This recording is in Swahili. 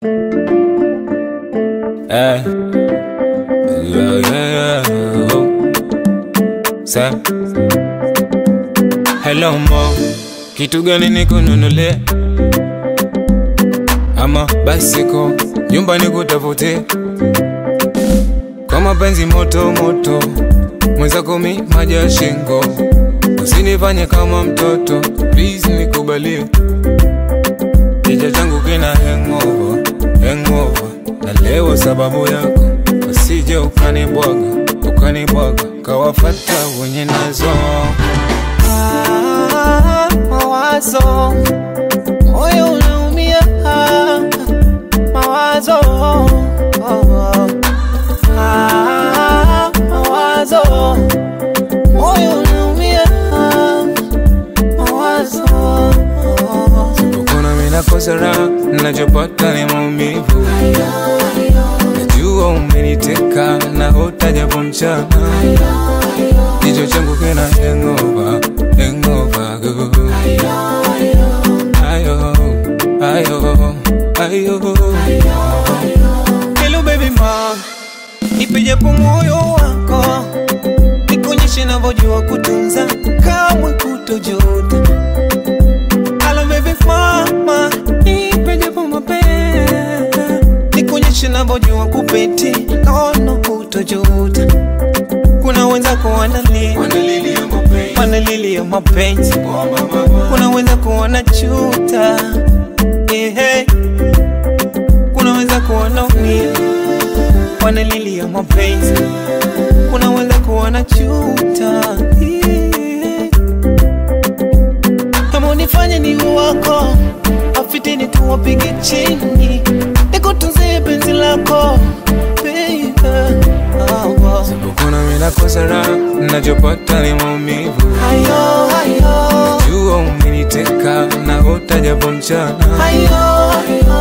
Eh. Yeah, yeah, yeah. Oh. Sa. Hello mo, kitu gani nikununulie? Ama basiko nyumba nikutafute kwa mapenzi moto moto, mwenzako mi maji ya shingo, usinifanye kama mtoto please, nikubalie kichwa changu kina hangover, hangover na leo sababu yako, usije ukanibwaga ukanibwaga kawafata wenye nazo Ah, mawazo moyo unaumia ah, mawazo ah, mawazo moyo unaumia ah, mawazo Sipokona mina kosa raha, nachopata ni maumivu. Najua umeniteka na hutajapo mchana, kichwa changu kina hangover, hangover girl. Ayo, ayo, ayo. Hello baby ma, nipe japo moyo wako, nikuonyeshe navyojua kutunza, kamwe kutojuta. Hello baby mama, nipe japo mapenzi, nikuonyeshe navyojua kupeti, kaona kutojuta. Kuna wenzako wanalia, Wanalilia mapenzi, wanalilia mapenzi, oh mama, kuna wenzako wanachuta, yeah. Kuna wenzako wanaumia, wanalilia mapenzi, kuna wenzako wanachuta, yeah. Kama unifanye ni wako, afitini tuwapige chini, nikutunzie penzi lako baby. Oh, oh. Sipokona mina kosa raha, nachopata ni maumivu. Ayo, ayo, Jua umeniteka na hutajapo mchana, ayo, ayo.